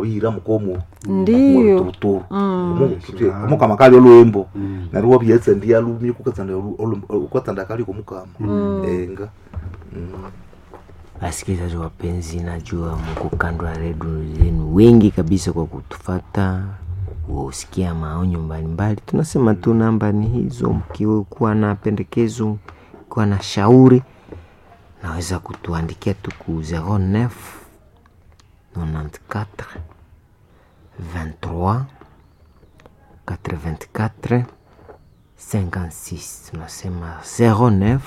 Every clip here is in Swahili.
wabihira mukomo ndiyo mututuru Mm. omukama kali olwembo nari wabyetsendi alumye kukatsanda ukatsanda kali komukama enga Mm. Wasikilizaji wapenzi, najua mko kando ya redio zenu wengi kabisa kwa kutufata kusikia maonyo mbalimbali. Tunasema tu namba ni hizo, mkiwa na pendekezo, mkiwa na shauri, naweza kutuandikia tu ku 09 94 23 84 56. Tunasema 09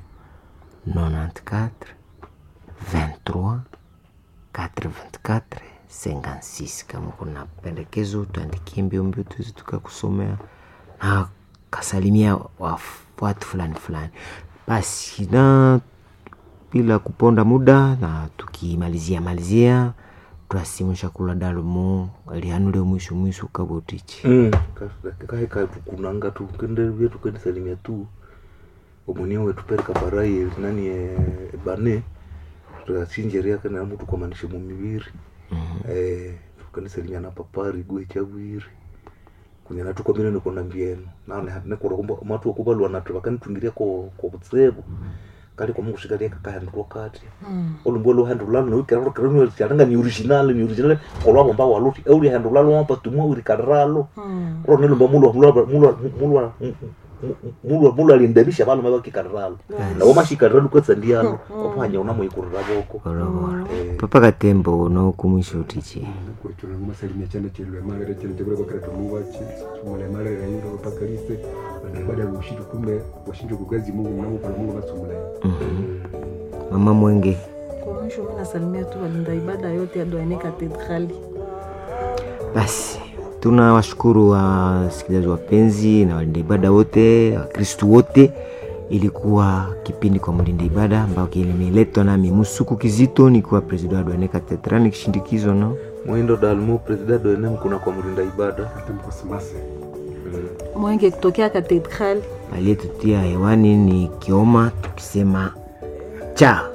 94 23 84 56. Kama kuna pendekezo tuandikie mbio mbio, tuweze tukakusomea na kasalimia waf- watu fulani fulani. Basi na bila kuponda muda na tukimalizia malizia twasimusha kula dalumu alihanule mwisho mwisho kabotichi Mm. kahe katukunanga tu kende vyetu kendisalimia tu omunia wetu pereka barai nani eh, bane tukasinjeria kana mutu kwamanishe mumiviri eh tukanisalimia na papari gwe chavwiri kunyana tukomire nikona mbienu nane nekora kumba matu okubalwa natu bakanitungiria ko ko butsebu kali kwa mungu shikalia kakahandulwa kati olumbo lo handula no kero kero no cyanga ni original ni original kolwa bomba waluti euli handula lo mpa tumo uri karalo ro ne lumba mulo mulo mulo mulo mulo mulo alindebisha abantu mabaki karalo na woma shikaralo kwetsa ndialo opanya una muyikurira boko koroboro papa katembo nokumwisho utichi kurikirana masalimia cyane cyane malere cyane cyane bakara tumubachi tumule malere yinga bakalise baada ya ushindu kume washindu kugazi Mungu na Mungu na Mungu basumule mama mwenge kwa mwisho mi nasalimia tu walinda ibada yote ya Doane Katedrali. basi tunawashukuru wasikilizaji wapenzi na walinda ibada wote wakristu wote ilikuwa kipindi kwa mlinda ibada ambao kilimeletwa nami musuku kizito nikiwa president wa Doane Cathedral nikishindikizwa na mwindo dalmu president doene mkuna kwa mlinda ibada atamkosimase Mwenge kutokea Katedrali. aliyetutia hewani ni Kioma tukisema cha